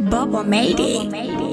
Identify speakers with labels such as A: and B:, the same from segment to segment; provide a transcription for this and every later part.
A: Bubba made it.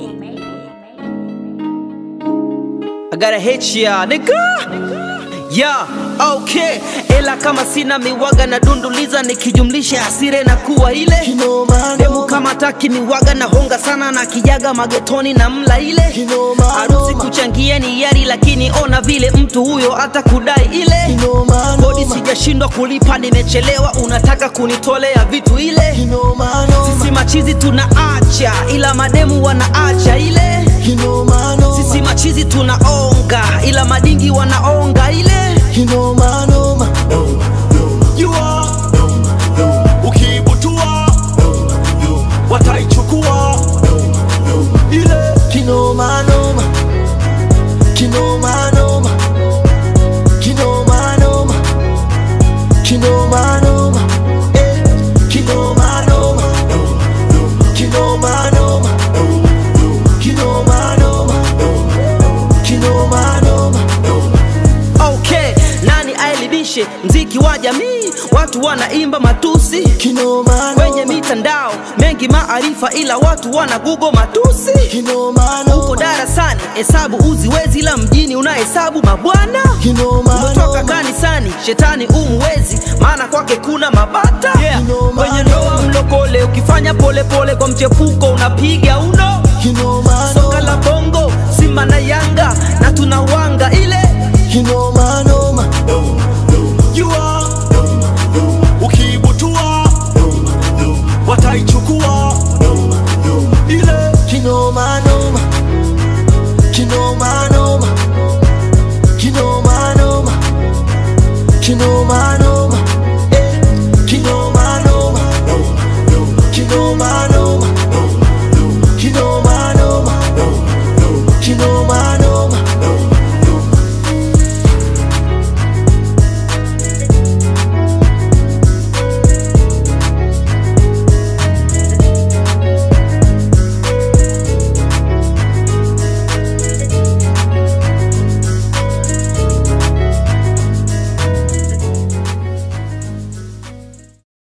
B: I gotta hit ya nigga yeah, okay ela kama sina miwaga na dunduliza nikijumlisha hasire na kuwa ile
C: Kinoma,
B: demu
C: noma.
B: kama taki miwaga na honga sana na kijaga magetoni na mla ile
C: Kinoma,
B: harusi
C: noma.
B: kuchangia ni yari lakini ona vile mtu huyo hata kudai ile
C: Kinoma,
B: kodi
C: noma.
B: sijashindwa kulipa nimechelewa unataka kunitolea vitu ile
C: Kinoma, noma.
B: sisi machizi tunaacha ila mademu wanaacha ile
C: Kinoma, noma.
B: sisi machizi tunaonga ila madingi wanaonga ile
C: Kinoma, noma.
D: jua ukiibutua wataichukua ile
C: Kinoma, noma. Kinoma, noma. Kinoma, noma. Kinoma, noma. Eh. Kinoma, noma. Kinoma, noma. Kinoma, noma. Kinoma, noma.
B: okay nani aelibishe mziki wa jamii watu wanaimba matusi
C: Kinoma,
B: kwenye
C: noma.
B: mitandao mengi maarifa ila watu wana google matusi
C: Kinoma,
B: uko
C: noma.
B: darasani hesabu uziwezi ila mjini unahesabu mabwana
C: Kinoma,
B: umetoka
C: noma.
B: kanisani shetani umwezi maana kwake kuna mabata yeah.
C: Kinoma,
B: kwenye ndoa mlokole ukifanya polepole pole kwa mchepuko unapiga uno
C: Kinoma,
B: soka
C: noma.
B: la bongo simba na yanga na tunawanga ile
C: Kinoma, noma.
D: jua ukiibutua wataichukua ile